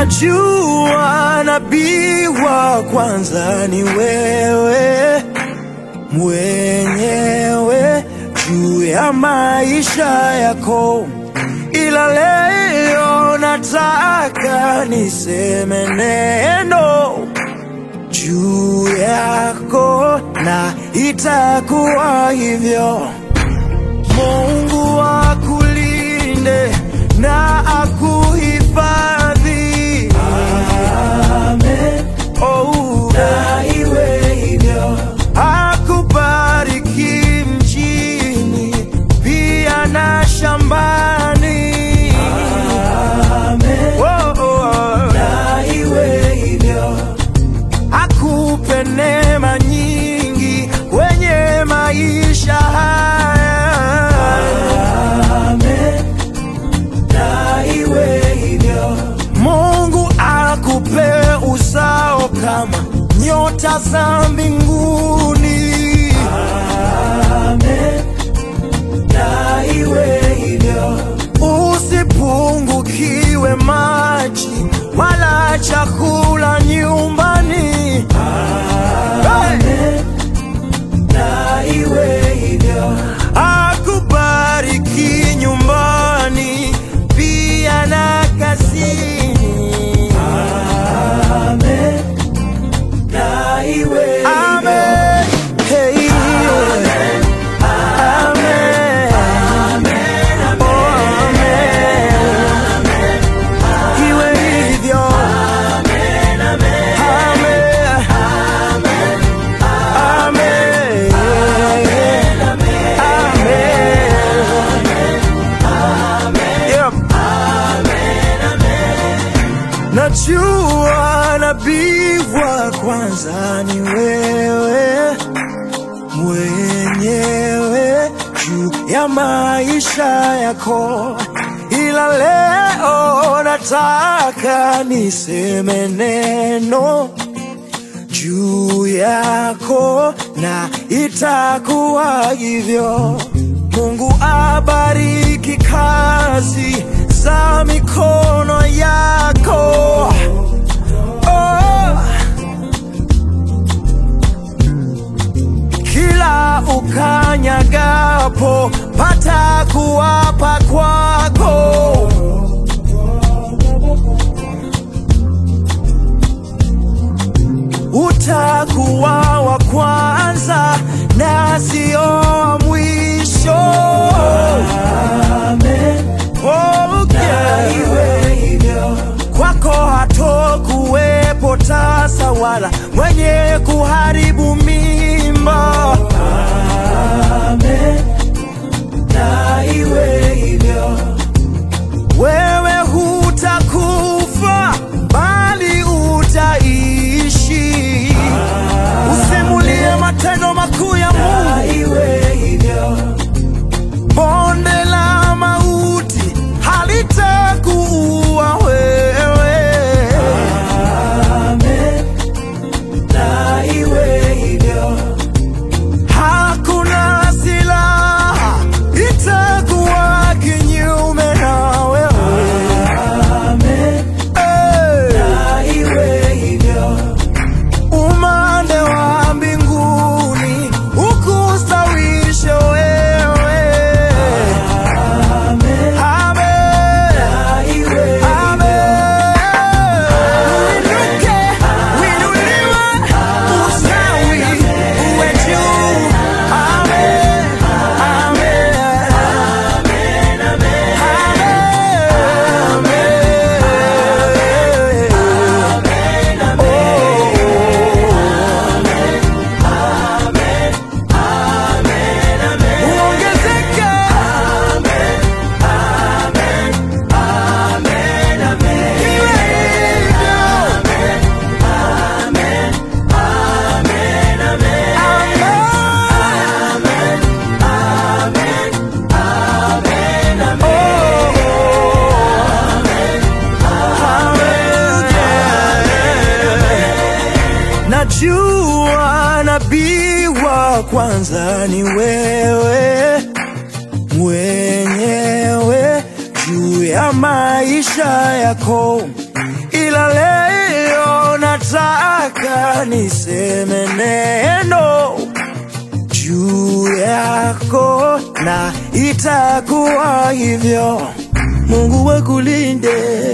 Najua nabii wa kwanza ni wewe mwenyewe juu ya maisha yako, ila leo nataka niseme neno juu yako, na itakuwa hivyo. Mungu akulinde na akuhifadhi. Amen. Oh, na iwe hivyo. Akubariki mjini pia na shambani. Amen. Oh, oh. Na iwe hivyo. Akupe neema nyingi kwenye maisha haya. Amen. Na iwe hivyo. Mungu akupe uzao kama nyota za mbinguni. Amen. Na iwe hivyo. Usipungukiwe maji wala chakula nyumbani. Amen. Na iwe hivyo. Akubariki nyumbani pia na kazini. Amen. Na iwe Amen. Hey. Amen. Amen. Oh, amen. Iwe hivyo. Amen. Amen. Yep. Najua nabii wa kwanza ni wewe mwenyewe juu ya maisha yako, ila leo nataka niseme neno juu yako na itakuwa hivyo. Mungu abariki kazi za mikono yako. Oh. Kila ukanyagapo pata kuwapa kwako. utakuwa wa kwanza na sio wa mwisho. Amen. Oh, yeah. Kwako hatokuwepo tasa wala mwenye kuharibu mimba. Amen. Na iwe hivyo wewe hutakufa bali utaishi. Usimulie matendo makuu ya Mungu. Bonde la mauti halitakuua wewe. Hakuna silaha itakuwa kinyume na wewe. Hey. Umande wa mbinguni ukustawishe wewe. Amen. Amen. Uinuke, uinuliwe, ustawi, uwe juu. Amen. Amen. Uongezeke. Iwe hivyo. Amen. Najua nabii wa kwanza ni wewe mwenyewe juu ya maisha yako, ila ila leo nataka niseme neno juu yako na itakuwa hivyo. Mungu akulinde